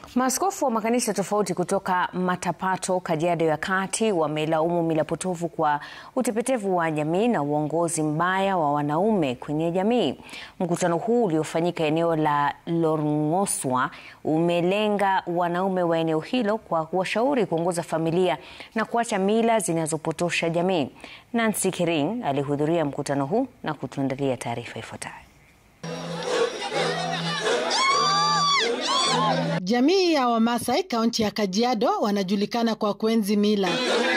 Maaskofu wa makanisa tofauti kutoka Matapato, Kajiado ya Kati wamelaumu mila potofu kwa utepetevu wa jamii na uongozi mbaya wa wanaume kwenye jamii. Mkutano huu uliofanyika eneo la Lorng'oswa umelenga wanaume wa eneo hilo kwa kuwashauri kuongoza familia na kuacha mila zinazopotosha jamii. Nancy Kering alihudhuria mkutano huu na kutuandalia taarifa ifuatayo. Jamii ya Wamasai kaunti ya Kajiado wanajulikana kwa kuenzi mila,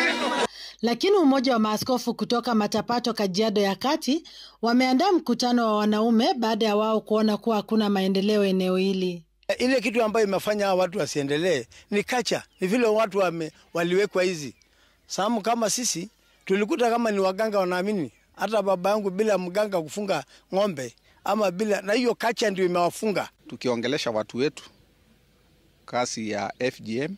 lakini umoja wa maaskofu kutoka Matapato Kajiado ya Kati wameandaa mkutano wa wanaume baada ya wao kuona kuwa hakuna maendeleo eneo hili. Ile kitu ambayo imefanya hawa watu wasiendelee ni kacha, ni vile watu wame, waliwekwa hizi samu. Kama sisi tulikuta kama ni waganga wanaamini, hata baba yangu bila mganga kufunga ng'ombe ama bila, na hiyo kacha ndio imewafunga. Tukiongelesha watu wetu kasi ya FGM,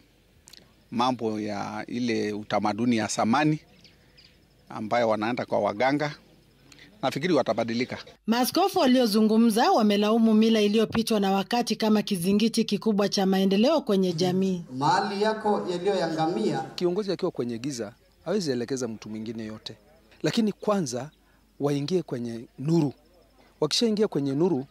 mambo ya ile utamaduni ya samani ambayo wanaenda kwa waganga, nafikiri watabadilika. Maaskofu waliozungumza wamelaumu mila iliyopitwa na wakati kama kizingiti kikubwa cha maendeleo kwenye jamii. Mahali yako yaliyoyangamia. Kiongozi akiwa kwenye giza hawezi elekeza mtu mwingine yote, lakini kwanza waingie kwenye nuru. Wakishaingia kwenye nuru,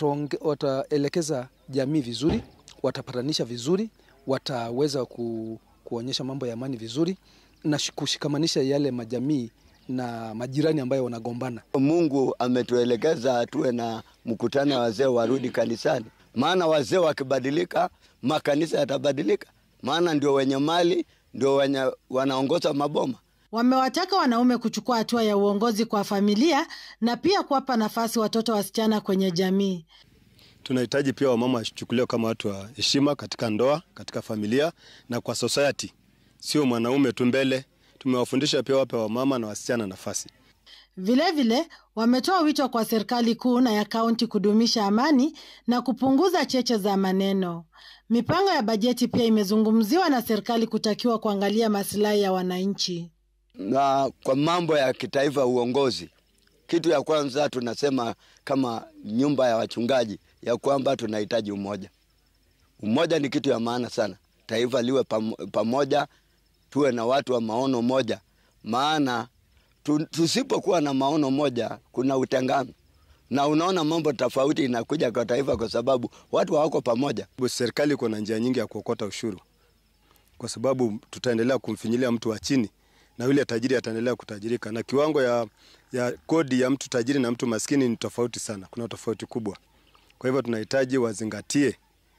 wataelekeza jamii vizuri watapatanisha vizuri, wataweza ku, kuonyesha mambo ya amani vizuri na kushikamanisha yale majamii na majirani ambayo wanagombana. Mungu ametuelekeza tuwe na mkutano wa wazee warudi kanisani, maana wazee wakibadilika makanisa yatabadilika, maana ndio wenye mali, ndio wenye wanaongoza maboma. Wamewataka wanaume kuchukua hatua ya uongozi kwa familia na pia kuwapa nafasi watoto wasichana kwenye jamii. Tunahitaji pia wamama wachukuliwe kama watu wa heshima katika ndoa, katika familia na kwa society, sio mwanaume tu mbele. Tumewafundisha pia wape wamama na wasichana nafasi. Vilevile wametoa wito kwa serikali kuu na ya kaunti kudumisha amani na kupunguza cheche za maneno. Mipango ya bajeti pia imezungumziwa na serikali kutakiwa kuangalia masilahi ya wananchi. Na kwa mambo ya kitaifa, uongozi, kitu ya kwanza tunasema kama nyumba ya wachungaji ya kwamba tunahitaji umoja. Umoja ni kitu ya maana sana, taifa liwe pamoja, tuwe na watu wa maono moja, maana tusipokuwa na maono moja kuna utengano, na unaona mambo tofauti inakuja kwa taifa kwa sababu watu hawako pamoja. Serikali iko na njia nyingi ya kuokota ushuru, kwa sababu tutaendelea kumfinyilia mtu wa chini na yule tajiri ataendelea kutajirika, na kiwango ya, ya kodi ya mtu tajiri na mtu maskini ni tofauti sana, kuna tofauti kubwa. Kwa hivyo tunahitaji wazingatie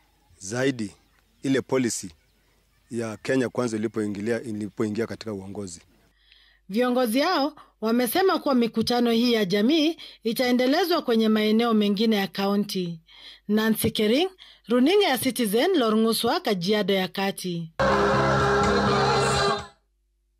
zaidi ile policy ya Kenya kwanza ilipoingilia ilipoingia katika uongozi. Viongozi hao wamesema kuwa mikutano hii ya jamii itaendelezwa kwenye maeneo mengine ya kaunti. Nancy Kering, runinga ya Citizen, Lorng'uswa, Kajiado ya Kati.